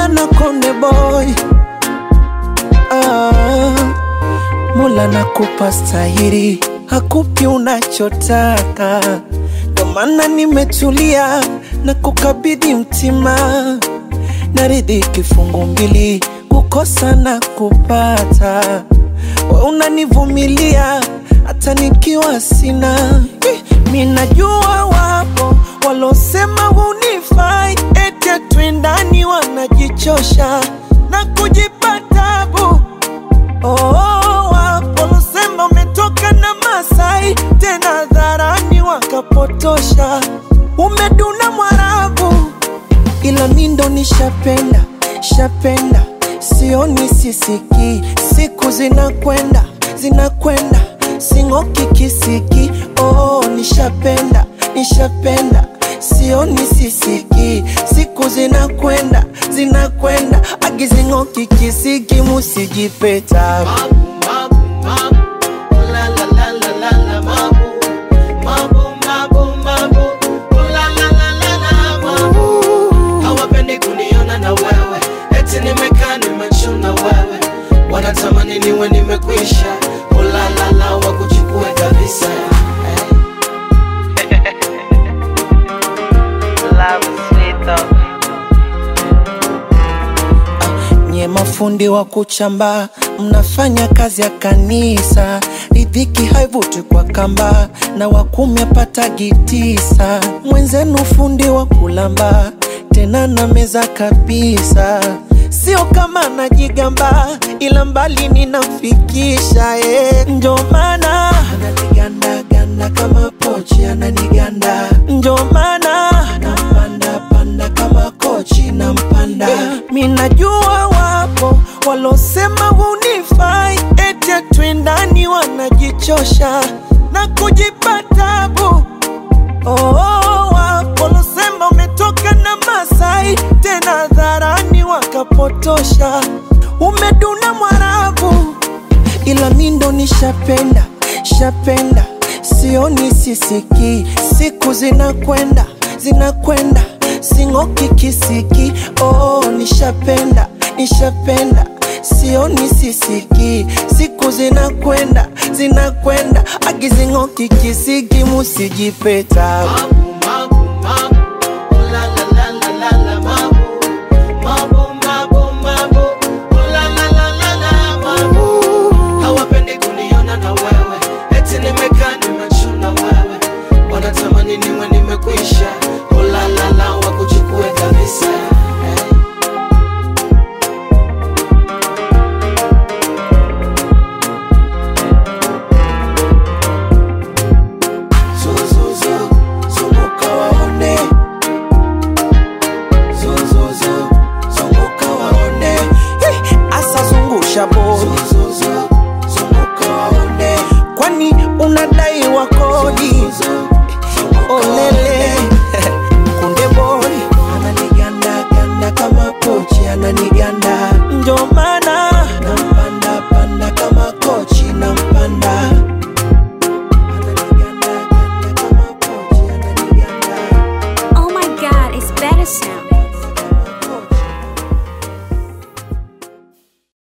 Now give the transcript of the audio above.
sana konde boy ah, Mola nakupa stahiri, hakupi unachotaka, ndo maana nimetulia na kukabidhi mtima, naridhi kifungu mbili, kukosa na kupata, we unanivumilia hata nikiwa sina. Eh, Mi najua wapo walosema hunifai, eti twendani, wanajichosha na kujipa tabu Oh, waposema umetoka na Masai tena dharani wakapotosha, umeduna Mwarabu, ila mi ndo nishapenda shapenda, sioni sisiki, siku zinakwenda zinakwenda, sing'oki kisiki. Oh, nishapenda nishapenda, sioni sisiki, siku zinakwenda zinakwenda, agizing'oki kisiki, musijipeta hawapendi kuniona na wewe eti nimekaa nimechuna wewe wanatamani niwe nimekwisha ulalala wakuchukue kabisa Love is sweet though. nye mafundi wa kuchamba, mnafanya kazi ya kanisa, ridhiki haivuti kwa kamba, na wakumi apatagi tisa. Mwenzenu fundi wa kulamba, tena na meza kabisa, sio kama najigamba, ila mbali ninamfikisha eh. Njo maana ananiganda ganda kama pochi, ananiganda njo maana nampanda panda kama kochi nampanda mi najua wapo walosema hunifai eti twendani wanajichosha na kujipa tabu oh, wapo walosema umetoka na Masai tena dharani wakapotosha umeduna Mwarabu ila mi ndo nishapenda shapenda, sioni sisiki, siku zinakwenda zinakwenda, sing'oki kisiki. Oh, nishapenda nishapenda, sioni sisiki, siku zinakwenda zinakwenda, agizing'oki kisiki, musijipeta Magu, magu, magu.